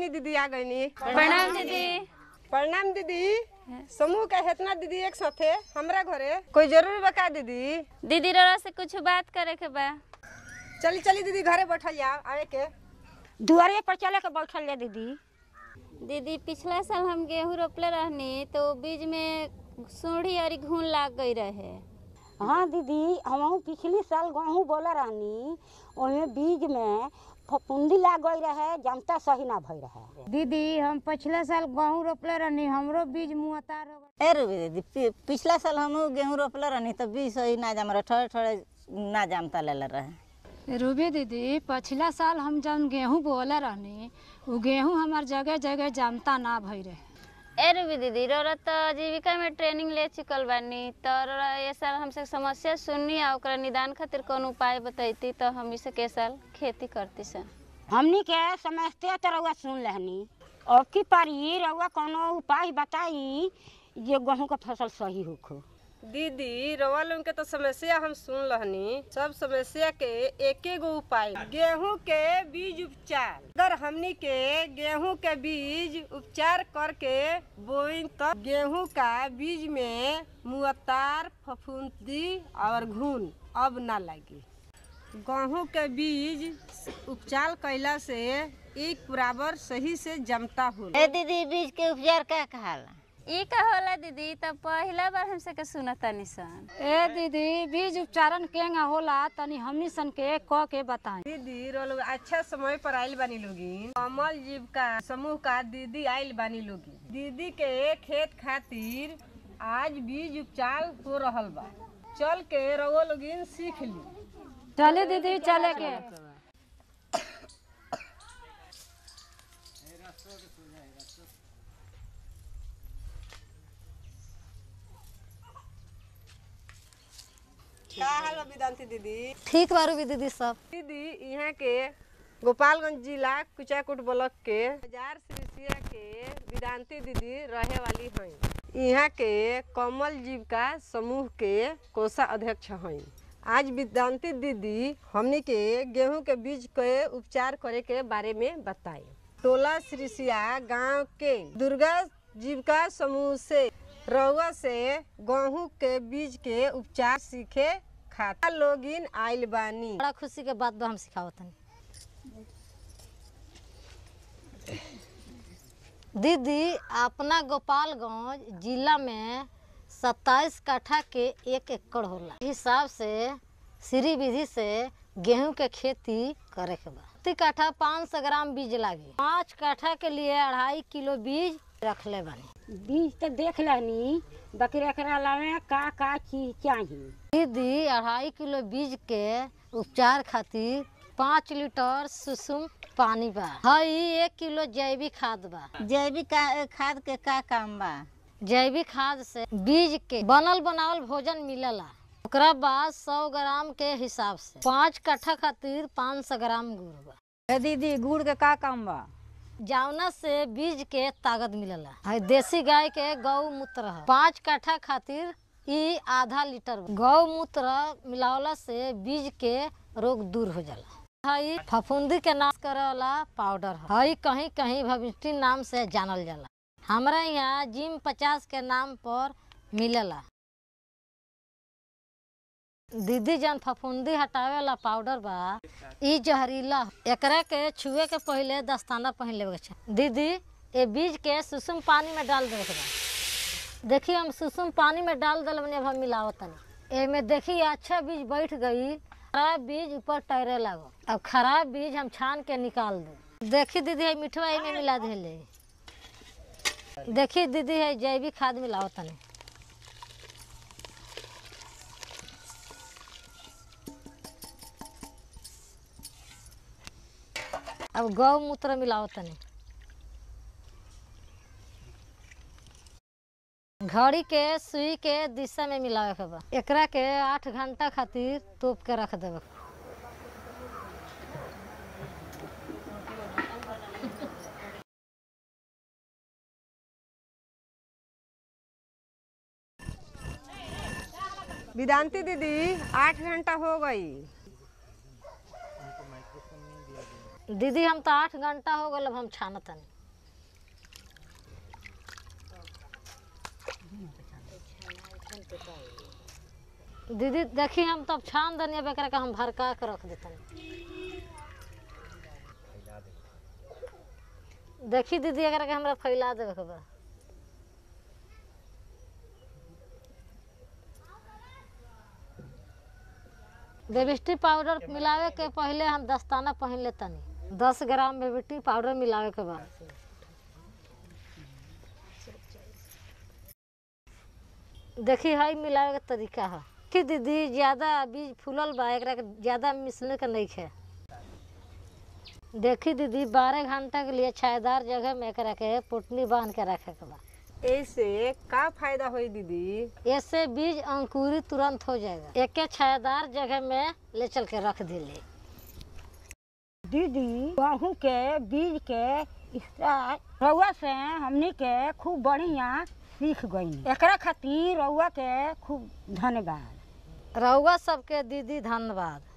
गईनी दीदी आ गईनी प्रणाम दीदी प्रणाम दीदी समूह के हेतना दीदी एक साथे हमरा घरे कोई जरूरी बका दीदी दीदी रोरा से कुछ बात करे के बा चली चली दीदी घरे बैठल जाओ आए के दुआरे पर चले के बैठल जा दीदी दीदी पिछला साल हम गेहूं रोपले रहनी तो बीज में सूढ़ी और घून लाग गई रहे हाँ दीदी हम पिछली साल गेहूँ बोले रहनी ओमे बीज में फफूंदी लाग गई रहे जमता सही ना भई रहे दीदी हम पिछले साल गेहूं रोपले रहनी हमरो बीज मुहतार हो गइल। ए रुबी दीदी पि- पिछला साल हम गेहूं रोपले रहनी तो बीज सही ना जाम रहे थोड़े थोड़े ना जामता लेले रहे रूबी दीदी पिछला साल हम जब गेहूं बोले रहनी उ गेहूं हमार जगह जगह जमता ना भई रहे ए रूबी दीदी रोरा तो जीविका में ट्रेनिंग ले चुकल बानी तो रोरा ये साल हमसे समस्या सुननी आ ओकरा निदान खातिर कौन उपाय बतैती तो हम इसे के साल खेती करती सन हमनी के समझते तो रउआ सुन लेहनी अब की पारी रउआ कोनो उपाय बताई जे गेहूँ का फसल सही होखो दीदी रवा लोगन के तो समस्या हम सुन लहनी सब समस्या के एके गो उपाय गेहूं के बीज उपचार अगर हमनी के गेहूं के बीज उपचार करके बोई तो गेहूं का बीज में मुअत्तार फफूंदी और घुन अब ना लगी गेहूं के बीज उपचार कैला से एक बराबर सही से जमता होला ए दीदी बीज के उपचार का कहाला ई का होला दीदी तब पहला बार हमसे के सुनता निसन ए दीदी बीज उपचारण केंगा होला तनी हमनी सन के क के बताई दीदी रोल अच्छा समय पर आइल बानी लोगिन कमल जीव का समूह का दीदी आइल बानी लोगिन दीदी के खेत खातिर आज बीज उपचार हो रहल बा चल के रउआ लोगिन सीख ली चले दीदी चले के का हाल बा वेदांती दीदी ठीक बारू भी दीदी सब दीदी यहाँ के गोपालगंज जिला कुचाकुट ब्लॉक के बाजार सिरिसिया के वेदांती दीदी रहे वाली हैं यहाँ के कमल जीविका समूह के कोषा अध्यक्ष हैं आज वेदांती दीदी हमनी के गेहूं के बीज के उपचार करे के बारे में बताई टोला सिरिसिया गांव के दुर्गा जीविका समूह से रउआ से गेहूं के बीज के उपचार सीखे खाता लोगिन आइल बानी बड़ा खुशी के बात बा हम सिखावतनी दीदी अपना गोपालगंज जिला में सत्ताईस कट्ठा के एक एकड़ होला इस हिसाब से सीरी विधि से गेहूं के खेती करे के बा प्रति कट्ठा पाँच सौ ग्राम बीज लागी पाँच कट्ठा के लिए अढ़ाई किलो बीज रखले बानी बीज तो देख लेहनी बाकी एकरा अलावा का का चीज चाहिए दीदी अढ़ाई किलो बीज के उपचार खातिर पाँच लीटर सुसुम पानी बा हई एक किलो जैविक खाद बा जैविक का- खाद के का काम बा जैविक खाद से बीज के बनल बनावल भोजन मिलेला ओकरा बाद सौ ग्राम के हिसाब से पाँच कट्ठा खातिर पाँच सौ ग्राम गुड़ बा ए दीदी गुड़ के का काम बा जावना से बीज के ताकत मिलेला हई देसी गाय के गौमूत्र ह पाँच कट्ठा खातिर ई आधा लीटर बा। गौमूत्र मिलावला से बीज के रोग दूर हो जाला हई फफूंदी के नाश करे वाला पाउडर ह हई कहीं कहीं भविष्ठी नाम से जानल जाला हमरा यहाँ जिम पचास के नाम पर मिलेला दीदी जन फफूंदी हटावे वाला पाउडर बा ई जहरीला ह। एकरा के छुए के पहले दस्ताना पहन लेवे के चाही दीदी ए बीज के सुसुम पानी में डाल देवे के बा देखिए हम सुसुम पानी में डाल दिल बनी अब हम मिलावत तनी एमे देखिए अच्छा बीज बैठ गई खराब बीज ऊपर तैरे लागो अब खराब बीज हम छान के निकाल दे देखी दीदी है मिठवा में मिला देले देखी दीदी है जैविक खाद मिलावत तनी अब गौमूत्र मिलाओ तनी घड़ी के सुई के दिशा में मिलावे के बा एकरा के आठ घंटा खातिर तोप के रख देवे वेदांती दीदी आठ घंटा हो गई दीदी हम तो आठ घंटा हो गल अब हम छानत तनी दीदी देखी हम तब छान दनिया बेकरा के हम भरका के रख देतनी देखी दीदी एकरा के हमरा फैला देवे के बा बेबिस्टी पाउडर मिलावे के पहले हम दस्ताना पहन लेतनी दस ग्राम बेबिस्टी पाउडर मिलावे के बा देखी हई मिलावे के तरीका है कि दीदी ज्यादा बीज फूलल बा एकरा के ज्यादा मिसले के नहीं है देखी दीदी बारह घंटा के लिए छायादार जगह में एकरा के पुटनी बांध के रखे के बा ऐसे का फायदा होई दीदी ऐसे बीज अंकुरित तुरंत हो जाएगा एके छायादार जगह में ले चल के रख दिले दीदी गेहूँ के बीज के इस्तेमाल रउआ से हमनी के खूब बढ़िया सीख गई एकरा खातिर रउआ के खूब धन्यवाद रउआ सबके दीदी धन्यवाद